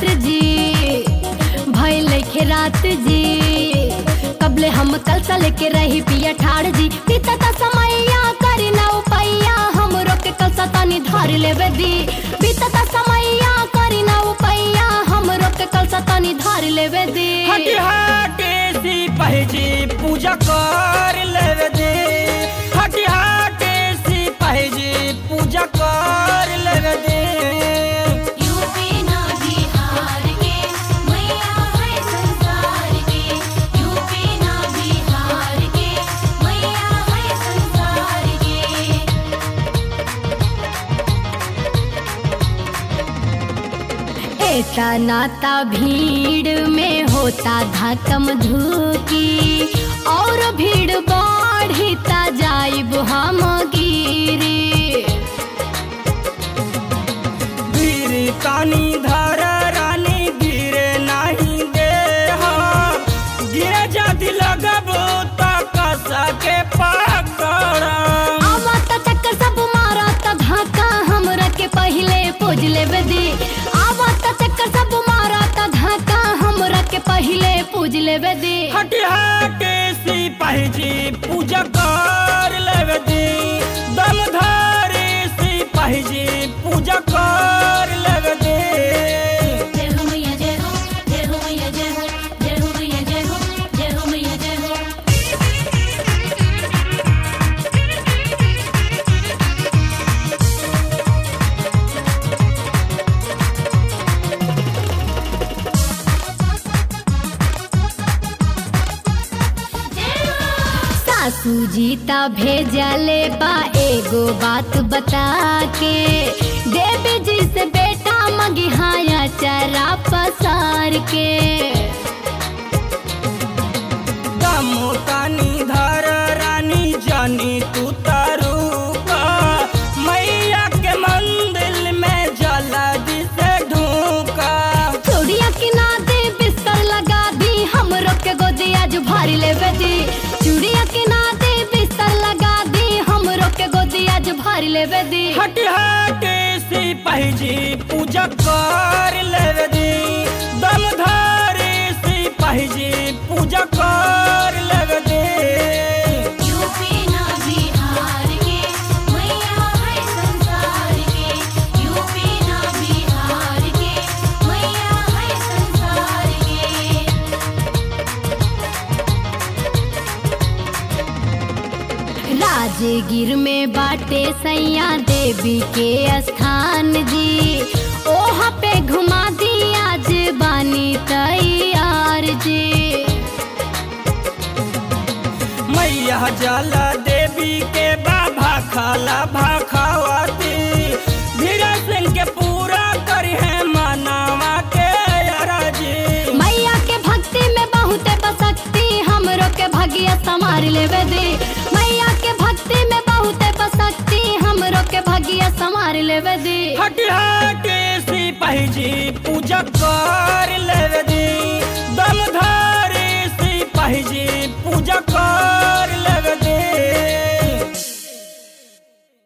रात जी भइल के रात जी कबले हम कल सा लेके रही पिया ठाड़ जी बीतता समैया करी ना उपैया हम रोक के कल सा तनी धर लेवे दी बीतता समैया करी ना उपैया हम रोक के कल सा तनी धर लेवे दी हटी हटे सी पहजी पूजा कर लेवे दे हटी हटे सी पहजी पूजा कर लेवे दे यूपी ना बिहार के मैया है संसार के यूपी ना बिहार के मैया है संसार के ऐसा नाता भीड़ में होता धकम धुकी और भीड़ बढ़ता जाइब हम गिरी वीर कानी धर रानी गिरे नहीं दे हाँ। गिरे जाति लगबो तक सके पकड़ आवत चक्कर सब मारत धक्का हमरा के पहिले पूज लेवे दी आवत चक्कर सब मारत धक्का हमरा के पहिले पूज लेवे दी हटी हटे सी पहजी पूजा कर लेवे दी दम धारे सी पहजी पूजा कर लेवे दी जय हो मैया जय हो जय हो मैया जय हो जय हो मैया जय हो जय हो मैया जय हो सासू जी ता भेजले बा एगो बात बता के देवी जी से बेटा मगिहाया चरा पसार के दम तानी धर रानी जानी तू तारू का मैया के मंदिर में जल्दी से ढूका चूड़िया किना दे बिस्तर लगा दी हमरो के गोदिया जो भारी लेवे दी चूड़िया किना दे बिस्तर लगा दी हमरो के गोदिया जो भारी लेवे दी हटी हटे सी पहजी पूजा कर लेवे दी दम धारे सी पहजी पूजा कर लेवे दी यूपी ना बिहार के मैया है संसार के यूपी ना बिहार के मैया है संसार के राजगीर में बाटे सैया देवी के स्थान जी ओहा पे घुमा दी आज बानी तैयार जी मैया जला देवी के बाबा खाला भाखावती धीरे सिंह के पूरा करी है मनावा के अरजी मैया के भक्ति में बहुत बसक्ति हमरो के भगिया संभार लेवे दे मैया के भक्ति में बहुत बसक्ति हमरो के भगिया संभार लेवे दे हटी हटी सी पहजी पूजा कर लेवे दी दम धारी सी पहजी पूजा कर